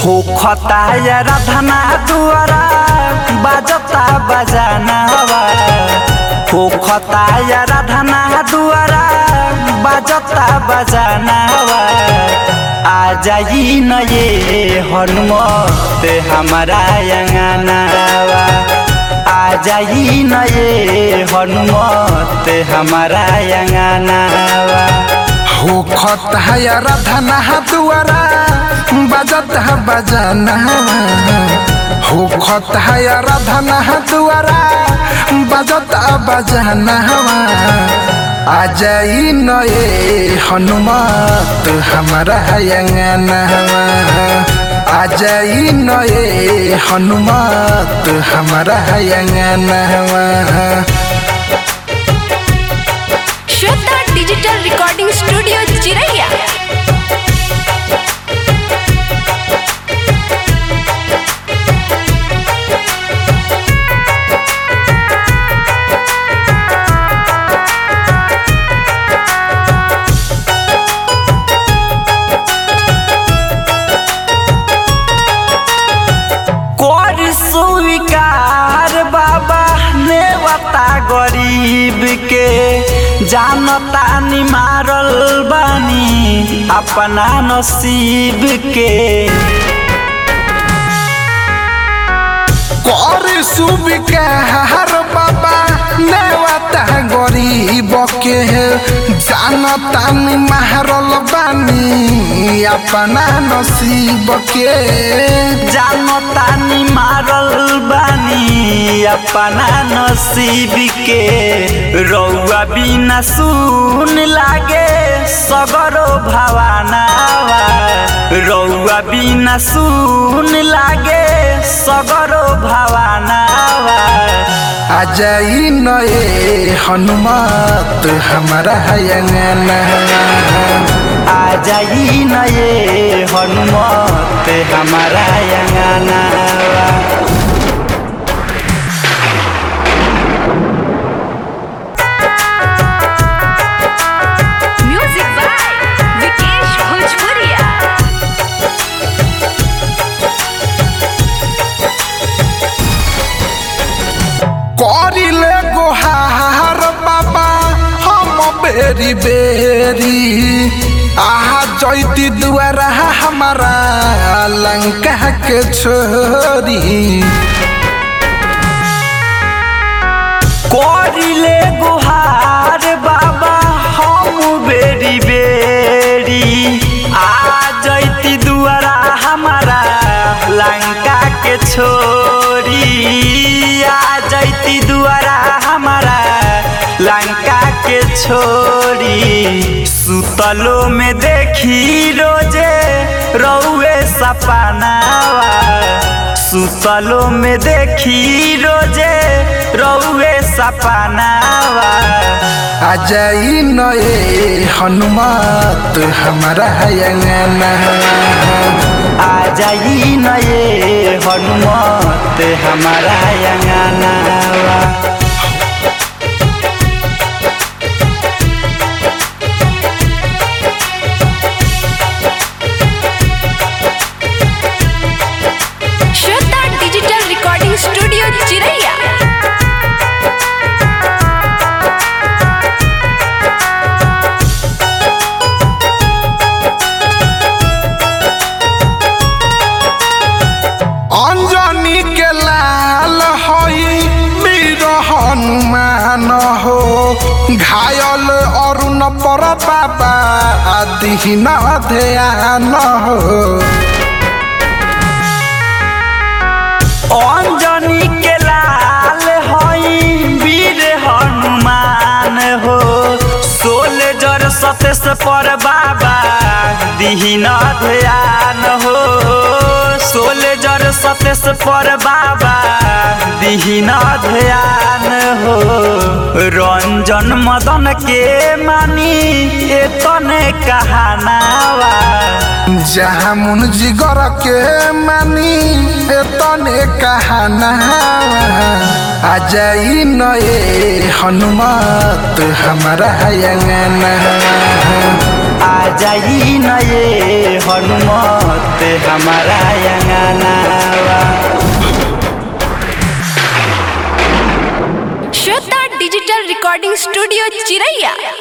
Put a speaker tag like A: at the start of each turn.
A: हो खता या राधना दुआरा बाजता बजानावा हो खता या राधना दुआरा बाजता बजानावा आ जाई न ये हनुमत हमारा अंगनावा आ जाई न ये हनुमत हमारा अंगनावा
B: हो खतहाया राधना दुआरा बजत बजाना हो खतहाया राधना दुआरा बजत बजाना आ जाई नए हनुमत हमारा अंगना आ जाई नए हनुमत हमारा अंगना
C: श्वेता डिजिटल रिकॉर्डिंग स्टूडियो चिरैया
A: कर स्वीकार बाबा नेवता गरीब के जानता नि मारल बानी अपना नसीब के
B: कर सुविकार बाबा नेवता गरीब के जानता नि मारल बानी अपना नसीब के
A: जानता नि मारल बानी अपना नसीब के रौआ बिना सुन लागे सगरो भवानावा रौआ बिना सुन लागे सगरो भवानावा
B: आ जाई नए हनुमत हमारा अंगना
A: आ जाई न ये हनुमत हमारा अंगनावा
C: म्यूजिक बाय विकेश भोजपुरिया
B: करिले गोहार बाबा हम बेरी बेरी आहा जैती दुआरा हमारा लंका के छोरी
A: करिले गुहार बाबा हम बेरी बेरी आ जैती दुआरा हमारा लंका के छोरी आ जैती दुआरा हमारा लंका के छोरी सुतलो में देखी रोजे रौए सपनावा सुतलो में देखी रोजे रौए सपनावा
B: आ जाई नए हनुमत हमारा अंगना
A: आ जाई न ये हनुमत हमारा अंगनावा
C: श्वेता डिजिटल रिकॉर्डिंग स्टूडियो चिरैया
B: अंजनी के लाल हई वीर हनुमान हो घायल अरुण पर बाबा दिहिन ध्यान हो
A: अंजनी के लाल हई वीर हनुमान हो सोलजर सतेस पर बाबा दिहिन ध्यान हो सोलजर सतेस पर बाबा दिहिन ध्यान हो रंजन मदन के मानी एतने कहानावा
B: जहाँ मुन जिगर के मानी तने कहना आ जाई नए हनुमत हमारा अंगना
A: आ जाई न ये हनुमत हमारा अंगनावा
C: श्वेता डिजिटल रिकॉर्डिंग स्टूडियो चिरैया